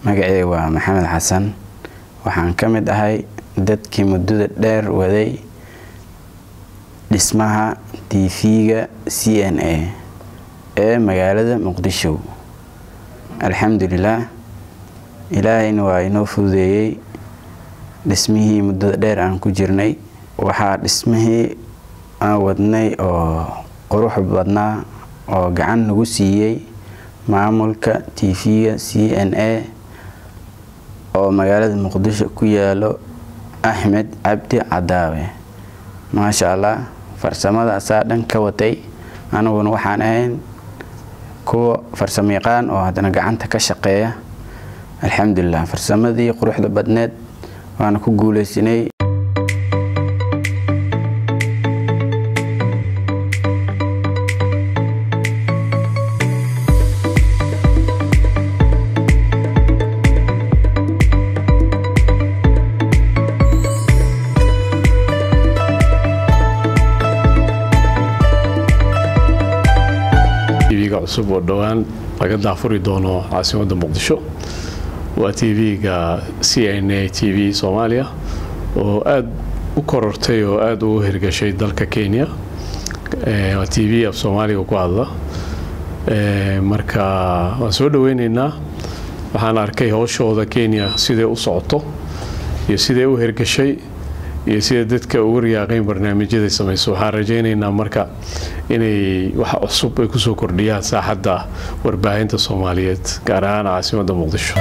magacey waa maxamed xasan waxaan ka mid ahay dadkii muddada dheer waday dhismaha tv-ga c n a ee magaalada muqdisho alxamdulilaah ilaahayna waa inoo fududeeyey dhismihii muddada dheer aan ku jirnay waxaa dhismihii aan wadnay oo qurux badnaa oo gacan nagu siiyey maamulka tv-ga c n a oo magaalada muqdisho ku yaalo axmed cabdi cadaawe maasha allah farsamada asaa dhan ka watay aniguna waxaan ahayn kuwa farsamo yaqaan oo haddana gacanta ka shaqeeya alxamdulilah farsamadii quruxda badneed waana ku guuleysanay tv-ga cusub oo dhowaan laga daafuri doono caasimadda muqdisho waa tv-ga c n a t v soomaaliya oo aada u korortay oo aada ugu hirgashay dalka kenya waa t v af soomaaliga ku hadla marka waan soo dhoweyneynaa waxaan arkay howshooda kenya siday u socoto iyo siday u hirgashay iyo sida dadka ugu riyaaqayn barnaamijyaday samayso waxaan rajaynaynaa marka inay wax cusub ay kusoo kordhiyaan saaxadda warbaahinta soomaaliyeed gaar ahaan caasimadda muqdisho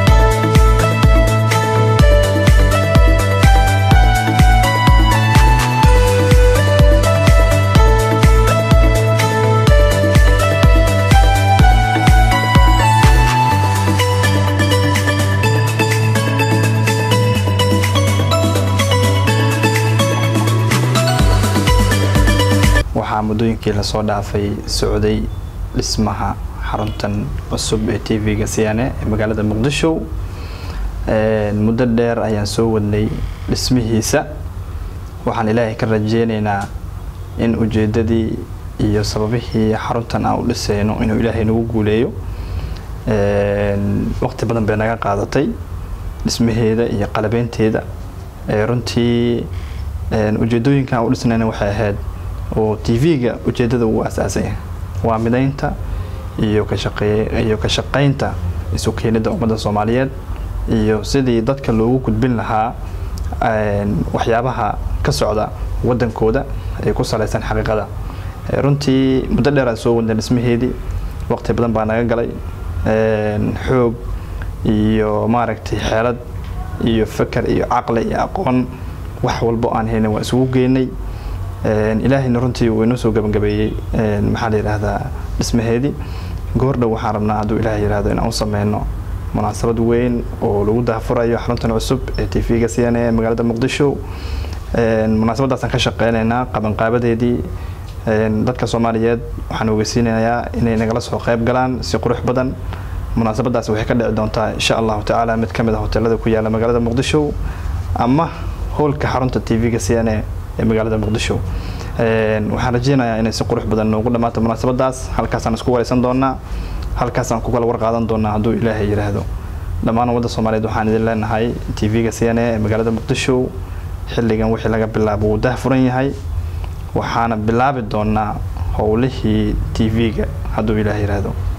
waxaa muddooyinkii lasoo dhaafay socday dhismaha xaruntan cusub ee t v-ga c n a ee magaalada muqdisho muddo dheer ayaan soo wadnay dhismihiisa waxaan ilaahay ka rajeyneynaa in ujeedadii iyo sababihii xaruntan aan u dhisayno inuu ilaahay nagu guuleeyo waqti badan bay naga qaadatay dhismaheeda iyo qalabeynteeda runtii ujeedooyinka aan u dhisnayna waxay ahayd oo tv-ga ujeedada uu asaasaya waa midaynta iyo kashaqeiyo ka shaqaynta isu keenida ummadda soomaaliyeed iyo sidii dadka loogu gudbin lahaa waxyaabaha ka socda wadankooda ee ku salaysan xaqiiqada runtii muddo dheer aan soo wadnay dhismaheedii waqti badan baa naga galay xoog iyo maaragtay xeelad iyo feker iyo caqli iyo aqoon wax walbo aan hayna waa isugu geynay ilaahayna runtii uu inoo soo gabagabeeyey maxaa la yidhaahdaa dhismaheedii goordhow waxaan rabnaa hadduu ilaah yidhahdo inaan u sameyno munaasabad weyn oo lagu daafurayo xaruntan cusub ee t v-ga c n a magaalada muqdisho munaasabadaasaan ka shaqeyneynaa qabanqaabadeedii dadka soomaaliyeed waxaan ogeysiinayaa inay nagala soo qeyb galaan si qurux badan munaasabadaas waxay ka dhici doontaa insha allahu tacaala mid ka mid a hoteelada ku yaala magaalada muqdisho ama howlka xarunta t v-ga c n a ee magaalada muqdisho waxaan rajeynayaa inay si qurux badan noogu dhammaato munaasabadaas halkaasaan isku wareysan doonaa halkaasaan ku kala warqaadan doonaa hadduu ilaahay yidhaahdo dhammaan ummadda soomaaliyeed waxaan idin leenahay t v-ga c n a ee magaalada muqdisho xilligan wixii laga bilaabo wuu daahfuran yahay waxaana bilaabi doonaa howlihii t v-ga hadduu ilaahay yidhaahdo